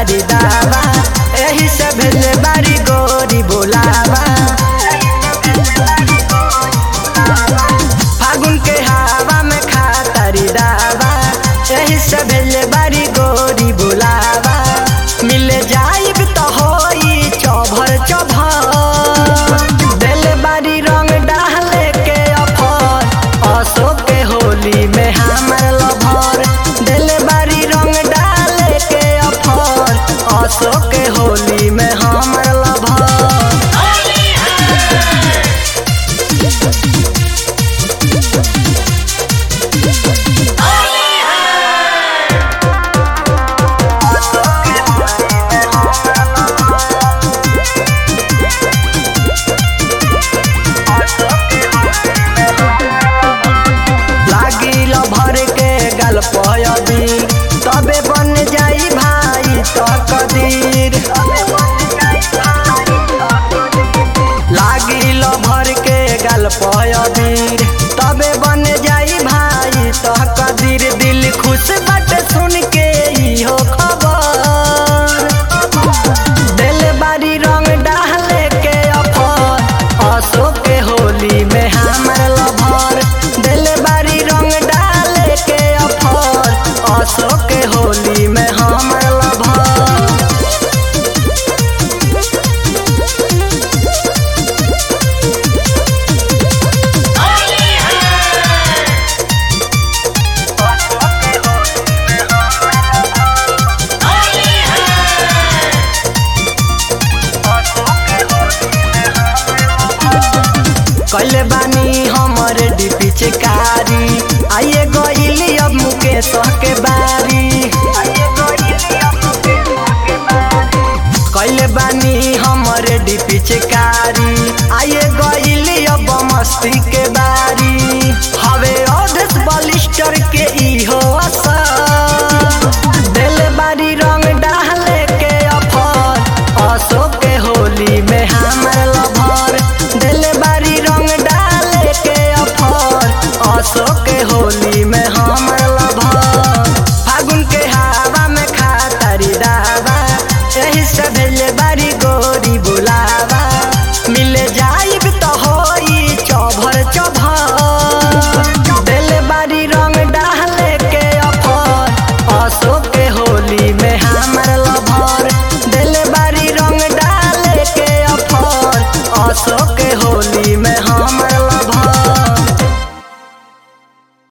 तारी दावा एही से भेले बारी गोरी बोलावा फागुन के हवा में खा तारी दावा एही से भेले बारी गोरी बोलावा मिले जाइब तो होई चौभर चौभर दिल बारी रंग डाले के अफर अशोक के होली में हमर लभर दिल बारी रंग डाले के अफर अशोक के होली में हमर लभर लागिल भर के गल पयदी तबे बन जाई भाई तकदीर लागिल भर के गल पयदीर तबे बन जाई भाई तकदीर दिल खुश बट सुन के इहो खबर दिल बारी रंग डाले के अफर अशोक के होली में हमर लभर दिल बारी रंग डाले के अफर अशोक के होली में हमर लभर कैले बानी हमर डीपी चिकारी आइए गइली अब मुकेश के बारी कैले बानी हमर डीपी चिकारी आइए गइली अब मस्ती के बारी हवे अधेश बलिस्टर के इहो असर दिल बारी रंग डाले के अफर अशोक के होली में हमर लभर दिल बारी रंग डाले के अफर अशोक के होली में हमर लभर फागुन के हवा में खा तारी दावा एही से भेले बारी